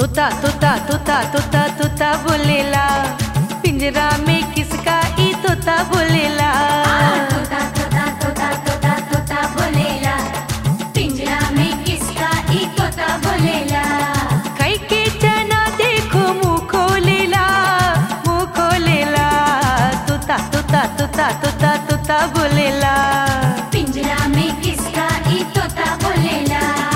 तोता तोता तोता तोता तोता बोलेला पिंजरा में किसका ई तोता बोलेला तोता तोता तोता तोता तोता बोलेला पिंजरा में किसका ई तोता बोलेला कई के चना देखो मुंह खोलेला मुंह खोलेला तोता तोता तोता तोता तोता बोलेला पिंजरा में किसका ई तोता बोलेला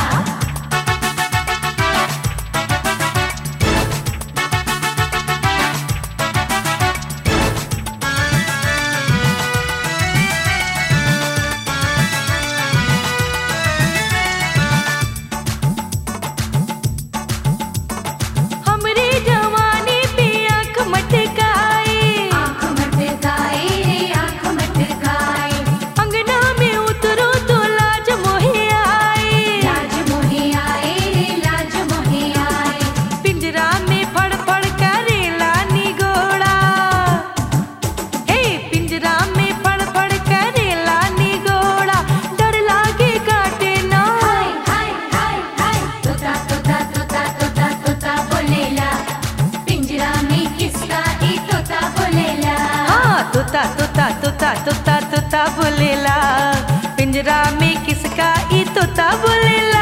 हमरे जवानी पे आंख मटकाए आँख मटकाए रे आँख मटकाए अंगना में उतरो तो लाज मोहे आए लाज मोहे आए रे लाज मोहे आए पिंजरा में फड़ फड़ करेला निगोड़ा हे पिंजरा में फड़ फड़ करेला निगोड़ा डर लागे काटे ना हाय हाय हाय हाय तोता तोता तोता तोता तोता बोलेला पिंजरा में किसका ई तोता बोलेला हाँ तोता तोता तोता तोता तोता बोलेला पिंजरा में किसका ई तोता बोलेला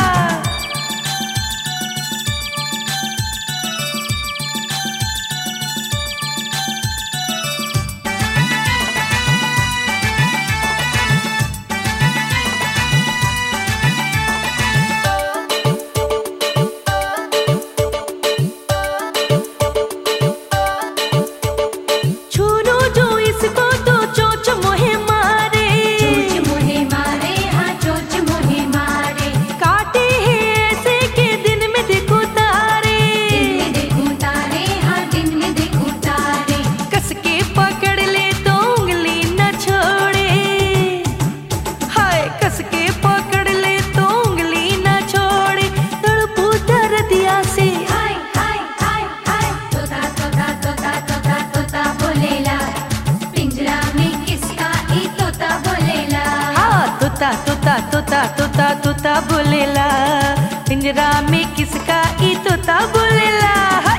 छूनो जो इसको तो चोच मोहे मारे चोच मोहे मारे हाँ चोच मोहे मारे काटे हैं ऐसे के दिन में देखो तारे दिन में देखूं तारे हाँ दिन में देखूं तारे कस के पकड़ ले तो उंगली न छोड़े हाय कस के पकड़ ले तो उंगली न छोड़े तड़पू दर दिया से हाय हाय हाय हाय तोता तोता तोता तोता तोता बोलेला पिंजरा में किसका ई तोता बोलेला हाँ तोता तोता तोता तोता तोता बोलेला पिंजरा में किसका ई तोता बोलेला हाय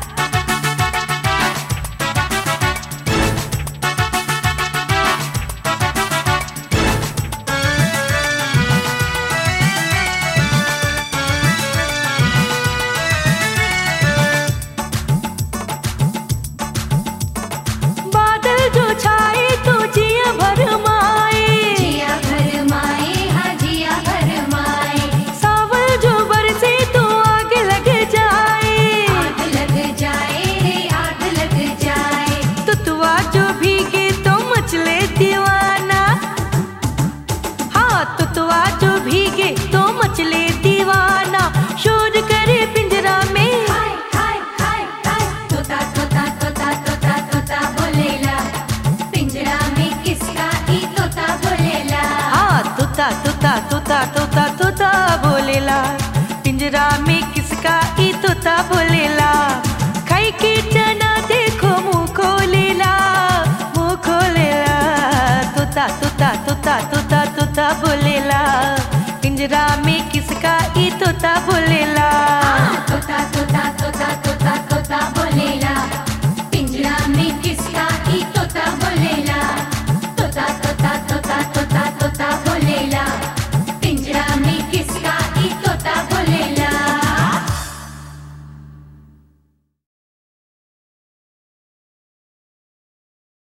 बादल जो छाए तो जिया भर माए जिया भर माए हाँ जिया भर माए सावल जो बरसे तो आग लग जाए आग लग जाए रे आग लग जाए तुतवा जो भीगे तो मचले दीवाना हाँ तुतवा जो भीगे तो मचले दीवाना शोर करे पिंजरा में हाय हाय हाय हाय तोता तोता तोता तोता तोता बोलेला पिंजरा में किसका ई तोता बोलेला हाँ तोता तोता तोता तोता तोता बोलेला पिंजरा में किसका ई तोता बोलेला खाई के चना देखो मुंह खोलेला मुंह खोलेला तोता तोता तोता तोता तोता बोलेला पिंजरा में किसका ई तोता